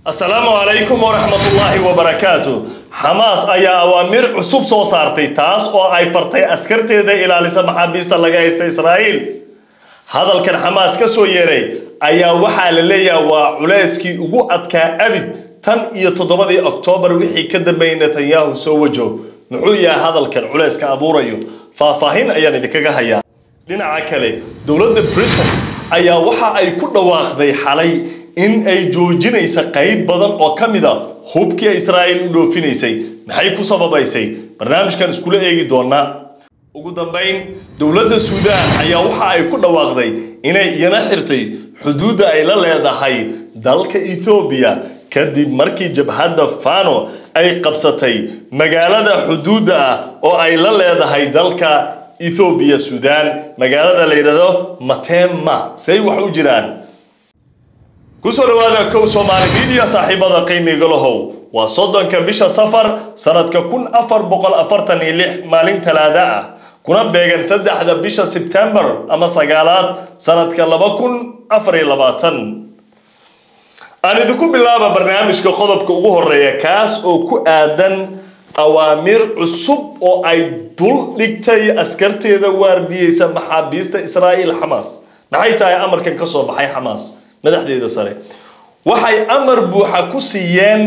asalaamu calaykum waraxmatullaahi wabarakaatu xamaas ayaa awaamiir cusub soo saartay taas oo ay fartay askarteeda ilaalisa maxaabiista laga haysta israa'iil hadalkan xamaas ka soo yeeray ayaa waxaa la leeyahay waa culayskii ugu adkaa abid tan iyo toddobadii oktoobar wixii ka dambeeyey netanyahu soo wajo muxuu yahay hadalkan culayska abuurayo faahfaahin ayaan idinkaga hayaa dhinaca kale dowladda britain ayaa waxa ay ku dhawaaqday xalay in ay joojinaysa qayb badan oo ka mid a hubkii israa'iil u dhoofinaysay maxay ku sababaysay barnaamijkan iskula eegi doonaa ugu dambayn dowladda suudaan ayaa waxa ay ku dhawaaqday inay iyana xirtay xuduudda ay la leedahay dalka ethoobiya kadib markii jabhadda fano ay qabsatay magaalada xuduudda ah oo ay la leedahay dalka ethoobiya suudaan magaalada la yidhahdo matema say wax u jiraan kusoo dhawaada kow soomaali media saaxiibada qiimiga lahow waa soddonka bisha safar sanadka kun afar boqol afartan iyo lix maalin talaada ah kuna beegan saddexda bisha sebtembar ama sagaalaad sanadka laba kun afar iyo labaatan aan idinku bilaaba barnaamijka qodobka ugu horeeya kaas oo ku aadan awaamiir cusub oo ay dul dhigtay askarteeda waardiyeysa maxaabiista israa'iil xamaas maxay tahay amarkan ka soo baxay xamaas madaxdeeda sare waxay amar buuxa ku siiyeen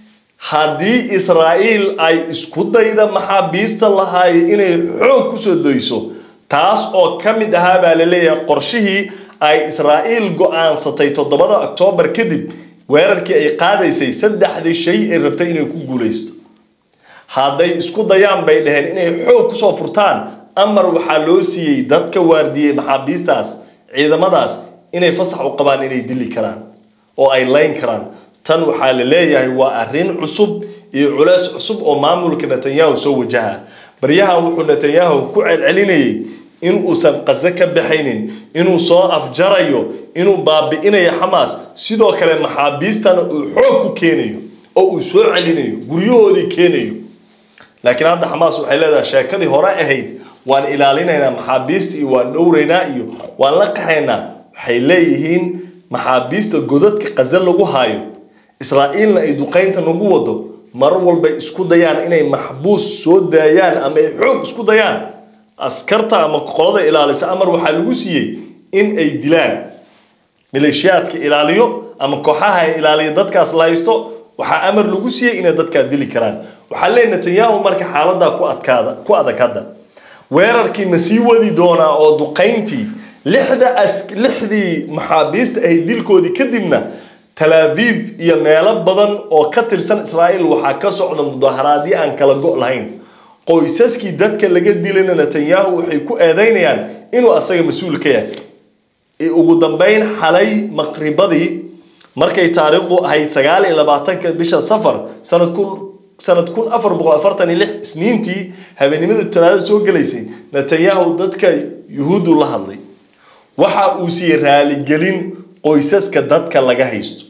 haddii israa'iil ay isku dayda maxaabiista lahaay inay xoog kusoo dayso taas oo ka mid ahaa baa la leeyahay qorshihii ay israa'iil go-aansatay toddobada oktoobar kadib weerarkii ay qaadaysay saddexdii shay ay rabtay inay ku guulaysto hadday isku dayaan bay dhaheen inay xoog kusoo furtaan amar waxaa loo siiyey dadka waardiyey maxaabiistaas ciidamadaas inay fasax u qabaan inay dili karaan oo ay layn karaan tan waxaa la leeyahay waa arrin cusub iyo culeys cusub oo maamulka netanyahu soo wajaha baryahan wuxuu netanyahu ku celcelinayay in uusan qaso ka baxaynin inuu soo afjarayo inuu baabi'inayo xamaas sidoo kale maxaabiistana uu xoog ku keenayo oo uu soo celinayo guryahoodii keenayo laakiin hadda xamaas waxay leedahay sheekadii hore ahayd waan ilaalinaynaa maxaabiista iyo waan dhowraynaa iyo waan la qaxaynaa waxay leeyihiin maxaabiista godadka qaza lagu haayo israa'iilna ay duqaynta nagu wado mar walbay isku dayaan inay maxbuus soo daayaan ama ay xoog isku dayaan askarta ama qolada ilaalisa amar waxaa lagu siiyey in ay dilaan maleeshiyaadka ilaaliyo ama kooxaha ay ilaaliyo dadkaas la haysto waxaa amar lagu siiyey inay dadkaa dili karaan waxaa leeyahy netanyahu marka xaaladaa ku adkaada ku adag hadda weerarkii ma sii wadi doonaa oo duqayntii lixda as lixdii maxaabiista ahayd dilkoodii kadibna tal aviv iyo meelo badan oo ka tirsan israa'iil waxaa ka socda mudaharaadyo aan kala go' lahayn qoysaskii dadka laga dilayna netanyahu waxay ku eedeynayaan inuu asaga mas-uul ka yahay ugu dambeyn xalay maqribadii markay taariikhdu ahayd sagaal iyo labaatanka bisha safar sanad kun sanad kun afar boqol afartan iyo lix isniintii habeenimada talaada soo gelaysay netanyahu dadka yuhuuddu la hadlay waxa uu siiyey raaligelin qoysaska dadka laga haysto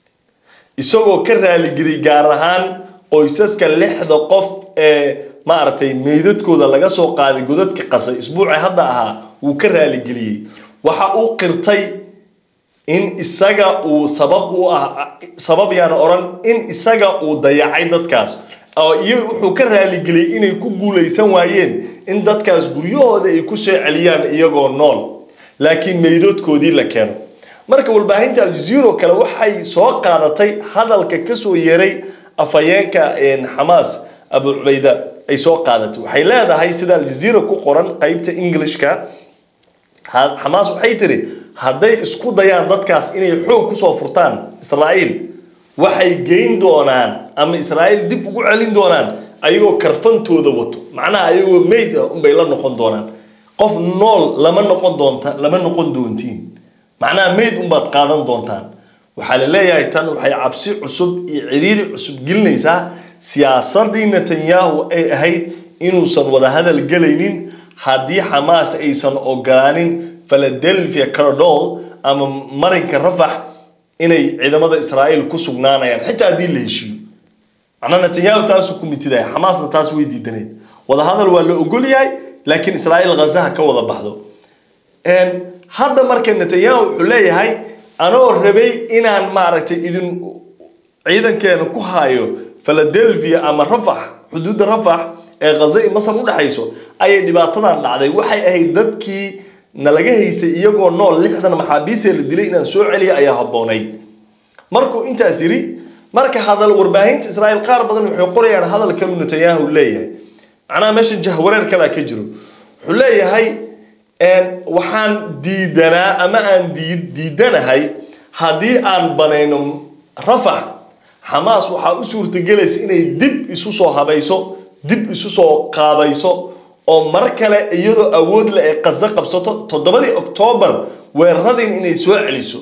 isagoo ka raaligeliyay gaar ahaan qoysaska lixda qof ee maaragtay meydadkooda laga soo qaaday godadka qasay isbuuci hadda ahaa wuu ka raaligeliyey waxa uu qirtay in isaga uu sabab u ah sabab yaan odhan in isaga uu dayacay dadkaas oo iyo wuxuu ka raaligeliyey inay ku guulaysan waayeen in dadkaas guryahooda ay ku soo celiyaan iyagoo nool laakiin meydadkoodii la keeno marka warbaahinta aljaziiro kale waxay soo qaadatay hadalka kasoo yeeray afhayeenka xamaas abu cubayda ay soo qaadatay waxay leedahay sida aljaziira ku qoran qeybta englishka xamaas waxay tiri hadday isku dayaan dadkaas inay xoog kusoo furtaan israa'iil waxay geyn doonaan ama israa'iil dib ugu celin doonaan ayagoo karfantooda wato macnaha ayagoo meyd ah unbay la noqon doonaan qof nool lama noqon doonta lama noqon doontiin macnaha meyd unbaad qaadan doontaan waxaa la leeyahay tan waxay cabsi cusub iyo ciriiri cusub gelinaysaa siyaasadii netanyahu ay ahayd inuusan wada hadal gelaynin haddii xamaas aysan ogolaanin philadelphia caradol ama marinka rafax inay ciidamada israa'iil ku sugnaanayaan xitaa haddii la heshiiyo macnaa netanyahu taasuu ku mitidaya xamaasna taas way diidaneed wada hadal waa la ogol yahay laakiin israa'iil ghazaha ka wada baxdo hadda marka netanyahu wuxuu leeyahay anoo rabay inaan maaragtay idin ciidankeena ku hayo philadelphia ama rafax xuduudda rafax ee khaza iyo masar u dhexayso ayay dhibaatadan dhacday waxay ahayd dadkii nalaga haystay iyagoo nool lixdan maxaabiisee la dilay inaan soo celiya ayaa habboonayd markuu intaas yidhi marka hadal warbaahinta israa'iil qaar badan waxay qorayaan hadal kalu netanyahu leeyahay macnaha meeshan jahwareer kalaa ka jiro wuxuu leeyahay waxaan diidanaa ama aan diidanahay haddii aan banayno rafax xamaas waxaa u suurtagelaysa inay dib isu soo habayso dib isu soo qaabayso oo mar kale iyadoo awood leh ay qaso qabsato toddobadii oktoobar weeraradiin inay soo celiso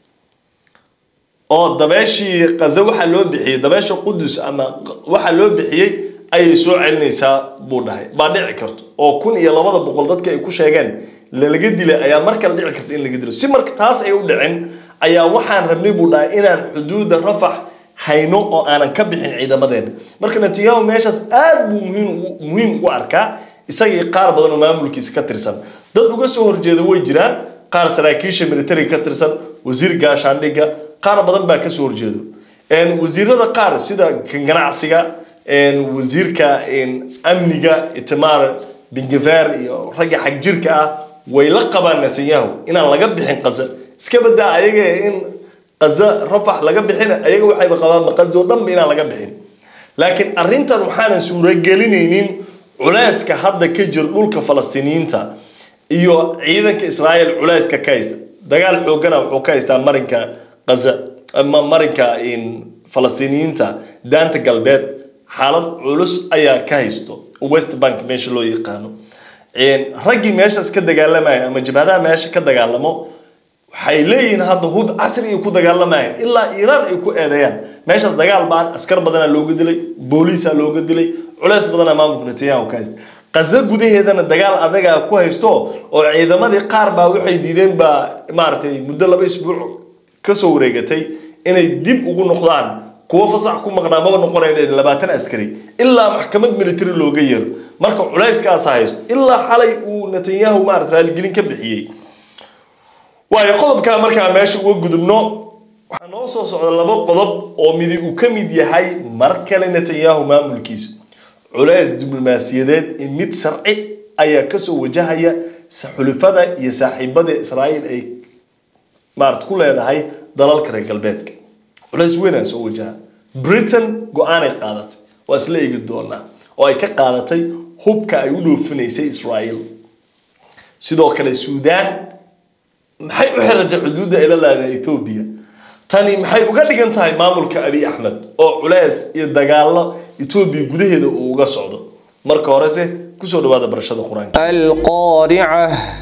oo dabeeshii qazo waxaa loo bixiyey dabeesha qudus ama waxaa loo bixiyey ayay soo celinaysaa buu dhahay baa dhici karto oo kun iyo labada boqol dadka ay ku sheegeen lalaga dilay ayaa mar kale dhici karta in laga dilo si marka taas ay u dhicin ayaa waxaan rabnay buu dhahay inaan xuduudda rafax hayno oo aanan ka bixin ciidamadeena marka netanyahu meeshaas aad buu muhiim muhiim u arkaa isagii qaar badan oo maamulkiisa ka tirsan dad uga soo horjeeda way jiraan qaar saraakiisha militariga ka tirsan wasiir gaashaandhigga qaar badan baa kasoo horjeedo wasiirada qaar sida ganacsiga wasiirka amniga itamar bingaver iyo ragga xag jirka ah way la qabaan netanyahu inaan laga bixin qaza iska badaa ayaga in qaza rafax laga bixin ayaga waxayba qabaan qaza oo dhanba inaan laga bixin laakiin arrintan waxaanan suuragelinaynin culeyska hadda ka jira dhulka falastiiniyiinta iyo ciidanka israa'iil culeyska ka haysta dagaal xoogana wuxuu ka haystaa marinka qaza ama marinka falastiiniyiinta daanta galbeed xaalad culus ayaa ka haysto west bank meesha loo yaqaano raggii meeshaas ka dagaalamaya ama jabhadaha meesha ka dagaalamo waxay leeyihiin hadda hub casri ay ku dagaalamayaan ilaa iiraan ay ku eedeeyaan meeshaas dagaal baan askar badanaa looga dilay booliisaa looga dilay culeys badanaa maamulka netanyahu ka haysta qaza gudaheedana dagaal adagaa ku haysto oo ciidamadii qaar baa waxay diideen baa maaragtay muddo laba isbuuc kasoo wareegatay inay dib ugu noqdaan kuwo fasax ku maqnaa maba noqonayn labaatan askari ilaa maxkamad military looga yeero marka culayskaasa haysto ilaa xalay uu netanyahu maarata raaligelin ka bixiyey waayo qodobkaa markaa meesha uga gudubno waxaa noo soo socda laba qodob oo midi uu ka mid yahay mar kale netanyahu maamulkiisa culays diblomaasiyadeed iyo mid sharci ayaa kasoo wajahaya xulifada iyo saaxiibada israa'iil ay maarata ku leedahay dalalka reer galbeedka culays weynaa soo wajaha britain go-aanay qaadatay waa isla eegi doonaa oo ay ka qaadatay hubka ay u dhoofinaysay israa'iil sidoo kale suudaan maxay u xiratay xuduudda ay la leedahay ethoobia tani maxay uga dhigan tahay maamulka abiy axmed oo culays iyo dagaallo etoobiya gudaheeda uu uga socdo marka horese kusoo dhawaada barashada qur-aanka القارعة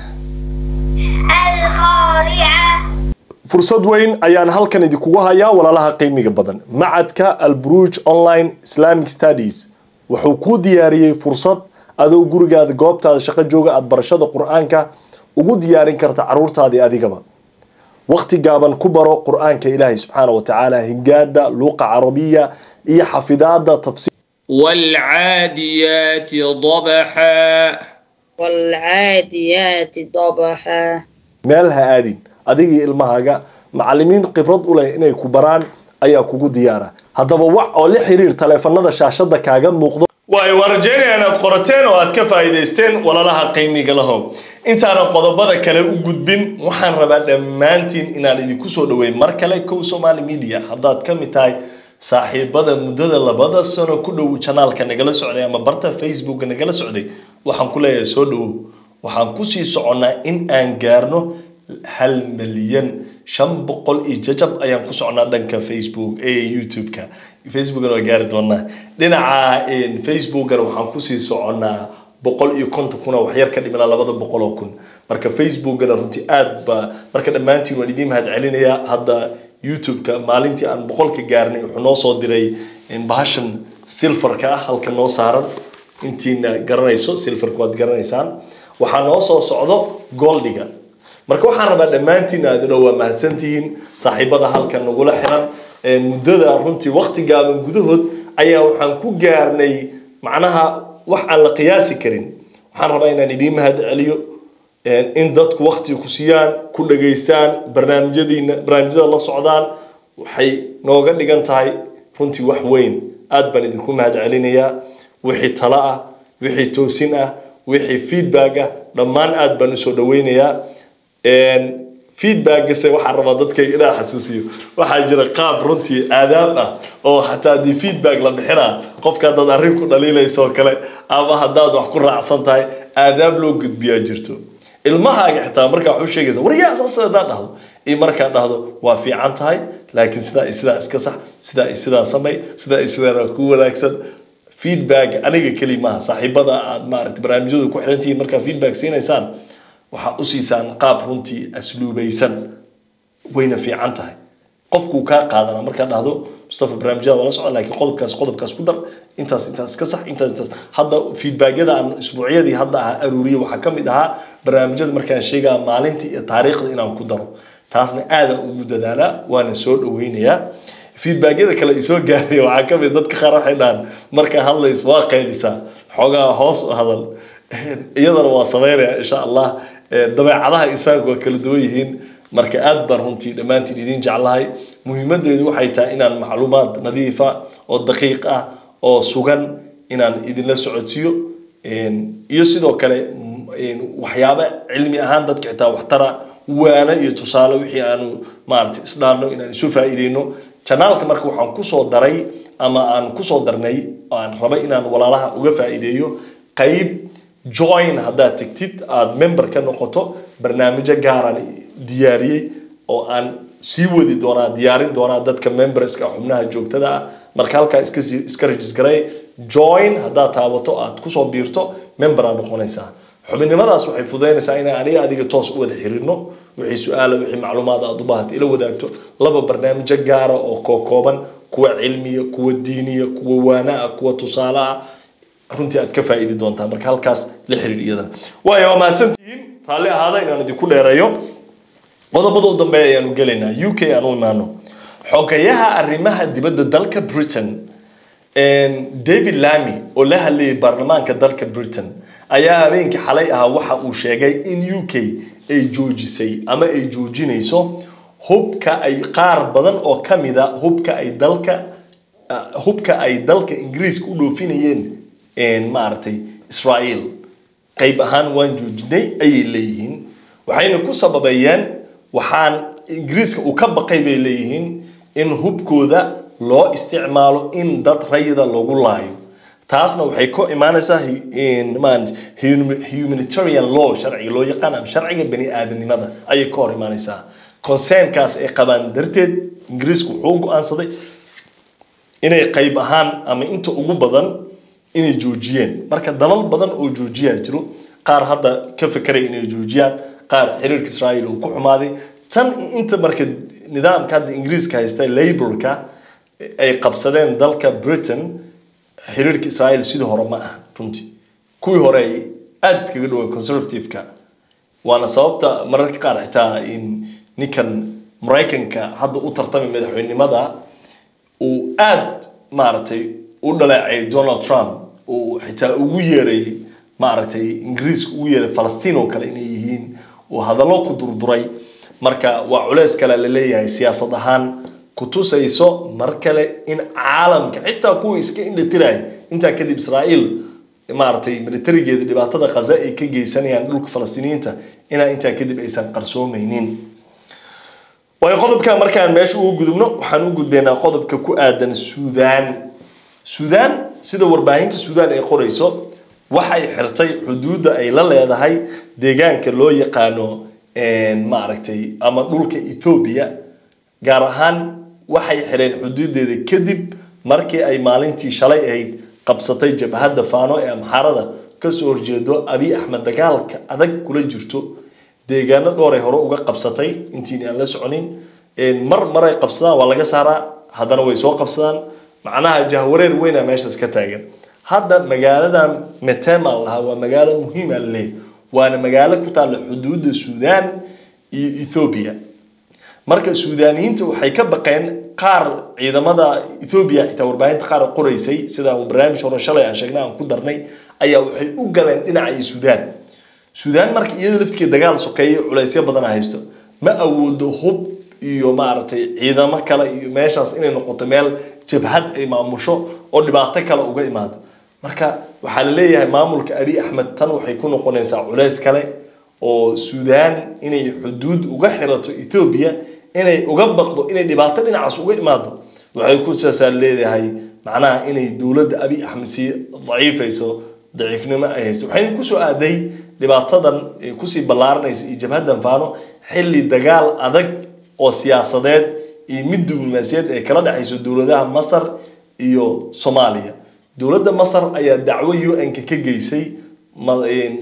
القارعة fursad weyn ayaan halkan idinkugu hayaa walaalaha qiimiga badan macadka alburuj online islamic studies wuxuu kuu diyaariyey fursad adoo gurigaada goobtaada shaqo jooga aada barashada qur-aanka ugu diyaarin karta caruurtaadii adigaba waqti gaaban ku baro qur-aanka ilaahay subxaana wa tacaala hingaada luuqa carabiya iyo xafidaada tafsiir والعاديات ضبحا والعاديات ضبحا meel ha aadin adigii ilmahaaga macalimiin khibrad u leh inay ku baraan ayaa kugu diyaara haddaba wac oo la xiriir taleefanada shaashada kaaga muuqdo waayo waa rajeynaya inaad qorateen oo aad ka faa'iidaysteen walalaha qiimiga lahow intaanan qodobada kale u gudbin waxaan rabaa dhammaantiin inaan idinku soo dhaweyn mar kale kow somali media haddaad ka mid tahay saaxiibada muddada labada sano ku dhow janaalka nagala socday ama barta facebooka nagala socday waxaan ku leeyahay soo dhawow waxaan kusii soconnaa in aan gaarno hal milyan shan boqol iyo jajab ayaan ku socnaa dhanka facebook ee youtube-ka facebookana waa gaari doonaa dhinaca facebookana waxaan kusii soconnaa boqol iyo konton kun oo waxyar ka dhimanaa labada boqol oo kun marka facebookana runtii aad ba marka dhammaantiin waan idiin mahad celinayaa hadda youtube-ka maalintii aan boqolka gaarnay wuxuu noo soo diray bahashan silfarka ah halka noo saaran intiina garanayso silfarka waad garanaysaan waxaa noo soo socdo goldiga marka waxaan rabaa dhammaantiin aad dhow waa mahadsantihiin saaxiibada halkan nagula xiran muddada runtii waqti gaaban gudahood ayaa waxaan ku gaarnay macnaha wax aan la qiyaasi karin waxaan rabaa inaan idiin mahad celiyo in dadku waqti ku siiyaan ku dhageystaan barnaamijyadiina barnaamijyada la socdaan waxay nooga dhigan tahay runtii wax weyn aad baan idinku mahad celinayaa wixii talo ah wixii toosin ah wixii feedback ah dhammaan aad baan usoo dhaweynayaa feedbackase waxaan rabaa dadkayga inaan xasuusiyo waxaa jira qaab runtii aadaab ah oo xataa haddii feedback la bixinaa qofka haddaad arrin ku dhaliilayso oo kale ama haddaad wax ku raacsan tahay aadaab loo gudbiyaa jirto ilmahaaga xitaa markaa wax u sheegaysa waryaa saas haddaad dhahdo iyo markaa dhahdo waa fiican tahay laakiin sidaa iyo sidaa iska sax sidaa iyo sidaa samay sidaa iyo sidaa ku wanaagsan feedback aniga keli maaha saaxiibada aad maaragtay barnaamijyadu ku xiran tihiin markaa feedback siinaysaan waxaad u siisaan qaab runtii asluubaysan wayna fiican tahay qofkuu kaa qaadana markaa dhahdo mustafa barnaamijyada waa la socon laakiin qodobkaas qodobkaas ku dar intaas intaas ka sax intaas intaas hadda feedbackyada aan isbuucyadii hadda ahaa aruuriye waxaa ka mid ahaa barnaamijyada markaan sheegaa maalintii iyo taariikhda inaan ku daro taasna aadan ugu dadaalaa waana soo dhaweynayaa feedbackyada kale isoo gaaraya waxaa ka mid dadka qaar waxay dhahaan markaa hadlayso waa qaylisaa xoogaa hoos u hadal iyadana waa sameynaya insha allah dabeecadaha isaga waa kala duwan yihiin marka aad baan runtii dhammaantiin idin jeclahay muhiimadeedu waxay tahay inaan macluumaad nadiifa oo daqiiq ah oo sugan inaan idinla socodsiiyo iyo sidoo kale waxyaabo cilmi ahaan dadka xitaa waxtara waana iyo tusaale wixii aanu maaragtay isdhaanno inaan isu faa'iideyno janaalka marka waxaan kusoo daray ama aan kusoo darnay aan raba inaan walaalaha uga faa'iideeyo qayb join haddaad tegtid aada member ka noqoto barnaamijyo gaaraan diyaariyey oo aan sii wadi doonaa diyaarin doonaa dadka memberska xubnaha joogtada ah marka halkaa iska sii iska registaray join haddaad taabato aad kusoo biirto member aad noqonaysaa xubinnimadaas waxay fududaynaysaa inaan aniga adiga toos u wada xiriirno wixii su-aala wixii macluumaad aad u baahato ila wadaagto laba barnaamijyo gaara oo kookooban kuwa cilmiya kuwa diiniya kuwa waana ah kuwa tusaale ah runtii aad ka faa'iidi doontaa marka halkaas la xiriir iyadana waayo waa mahadsantihiin raalli ahaada inaan idinku dheereeyo qodobada u dambeeya ayaanu gelaynaa u k aan u imaano xogayaha arrimaha dibadda dalka britain david lamy oo la hadlayay baarlamaanka dalka britain ayaa habeenkii xalay ahaa waxa uu sheegay in u k ay joojisay ama ay joojinayso hubka ay qaar badan oo ka mida hubka ay dalka hubka ay dalka ingiriiska u dhoofinayeen maaragtay israel qayb ahaan waan joojinay ayay leeyihiin waxayna ku sababeeyeen waxaan ingiriiska uu ka baqay bay leeyihiin in hubkooda loo isticmaalo in dad rayida lagu laayo taasna waxay ku imaanaysaa humanitarian law sharciga loo yaqaan ama sharciga bani aadanimada ayay ka hor imaanaysaa concernkaas ay qabaan darteed ingiriisku wuxuu go-aansaday inay qayb ahaan ama inta ugu badan inay joojiyeen marka dalal badan oo joojiyaa jiro qaar hadda ka fekeray inay joojiyaan qaar xiriirka israel uu ku xumaaday tan inta marka nidaamka hadda ingiriiska haysta laborka ay qabsadeen dalka britain xiriirka israel sidii hore ma ah runtii kuwii hore ay aada iskaga dhaween conservative-ka waana sababta mararka qaar xitaa in ninkan maraykanka hadda u tartamay madaxweynenimada uu aada maaragtay u dhaleecay donald trump uu xitaa ugu yeeray maaragtay ingiriiska ugu yeeray falastiin oo kale inay yihiin uu hadallo ku durduray marka waa culeys kale la leeyahay siyaasad ahaan ku tusayso mar kale in caalamka xitaa kuwa iska indhatiraya intaa kadib israa'iil maaragtay militarigeeda dhibaatada qaza ay ka geysanayaan dhulka falastiiniyiinta inaa intaa kadib aysan qarsoomaynin waayo qodobka markaan meesha ugu gudubno waxaan u gudbaynaa qodobka ku aadan suudaan suudaan sida warbaahinta suudaan ay qorayso waxay xirtay xuduudda ay la leedahay deegaanka loo yaqaano maaragtay ama dhulka ethoobiya gaar ahaan waxay xireen xuduudeeda kadib markii ay maalintii shalay ahayd qabsatay jabhadda faano ee amxaarada kasoo horjeedo abiy axmed dagaalka adag kula jirto deegaano dhowray hore uga qabsatay intiin aan la soconin mar maray qabsadaan waa laga saaraa haddana way soo qabsadaan macnaha jahwareer weyna meeshaas ka taagan hadda magaalada metemal lahaa waa magaalo muhiima leh waana magaalo ku taalla xuduudda suudaan iyo ethoobiya marka suudaaniyiinta waxay ka baqeen qaar ciidamada ethoobiya xitaa warbaahinta qaar qoraysay sida barnaamij hore shalay aan sheegnay aan ku darnay ayaa waxay u galeen dhinaca suudaan suudaan marka iyada laftigeed dagaal sokeeye culaysyo badan haysto ma awoodo hub iyo maaragtay ciidamo kale iyo meeshaas inay noqoto meel jabhad ay maamusho oo dhibaato kale uga imaado marka waxaa la leeyahay maamulka abi axmed tan waxay ku noqonaysaa culeys kale oo suudaan inay xuduud uga xirato ethoobia inay uga baqdo inay dhibaato dhinacaas uga imaado waxay ku saasaa leedahay macnaha inay dowladda abi axmed sii daciifayso daciifnimo ay hayso waxayna kusoo aaday dhibaatadan ee kusii ballaaranaysa iyo jabhaddan faano xilli dagaal adag oo siyaasadeed iyo mid diblomaasiyaed ay kala dhexayso dowladaha masar iyo soomaaliya dowladda masar ayaa dacwo un-ka ka geysay ma-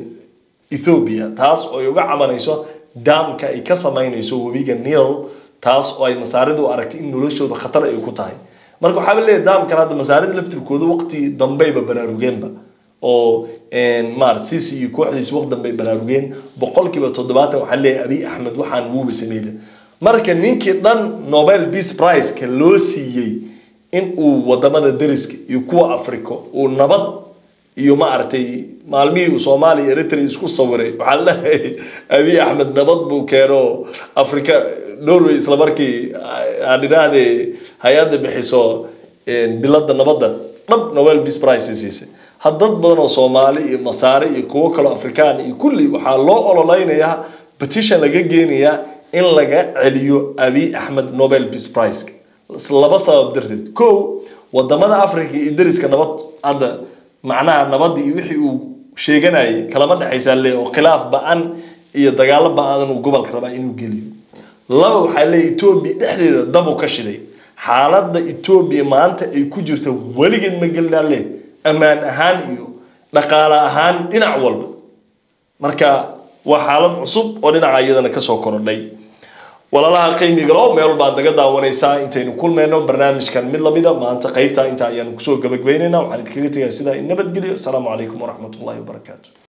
ethoobia taas oo ay uga cabanayso daamka ay ka samaynayso webiga nil taas oo ay masaaridu u aragtay in noloshooda khatar ay ku tahay marka waxaaba leeyahay daamkan hadda masaarida laftirkooda waqti dambeyba baraarugeenba oo maarata sisi iyo kooxdiisi waqti dambe ay baraarugeen boqolkiiba toddobaatan waxaa leeyahay abi axmed waxaan wuuba sameyle marka ninkii dhan nobel peace prize-ka loo siiyey in uu wadamada deriska iyo kuwa africa uu nabad iyo maaragtay maalmihii uu soomaaliya eritrea isku sawiray waxaa leeyahay abi axmed nabad buu keeno africa norway isla markii aan idhaahdee hay-adda bixiso bilada nabadda dhab nobel peace prize ay siisay had dad badan oo soomaali iyo masaare iyo kuwo kaloo afrikaan iyo kulli waxaa loo ololeynayaa petition laga geenayaa in laga celiyo abi axmed nobel peace prize laba sabab darteed ko wadamada africa iyo deriska nabad hadda macnaha nabadii iyo wixii uu sheeganayay kalama dhexaysaa le oo khilaaf ba-an iyo dagaalo ba-adan uu gobolka rabaa inuu geliyo laba waxaa leeyahy etoobiya dhexdeeda dabu ka shiday xaaladda etoobiya maanta ay ku jirta weligeed ma gelinaa le ammaan ahaan iyo dhaqaale ahaan dhinac walba marka waa xaalad cusub oo dhinaca iyadana kasoo korodhay walaalaha qiimigalo meel baad naga daawanaysaa intaynu kulmayno barnaamijkan mid lamida maanta qaybta inta ayaanu kusoo gabagbeynayna waxaan idinkaga tegaa sidaa in nabadgelyo asalaamu calaykum waraxmat ullahi wabarakaatu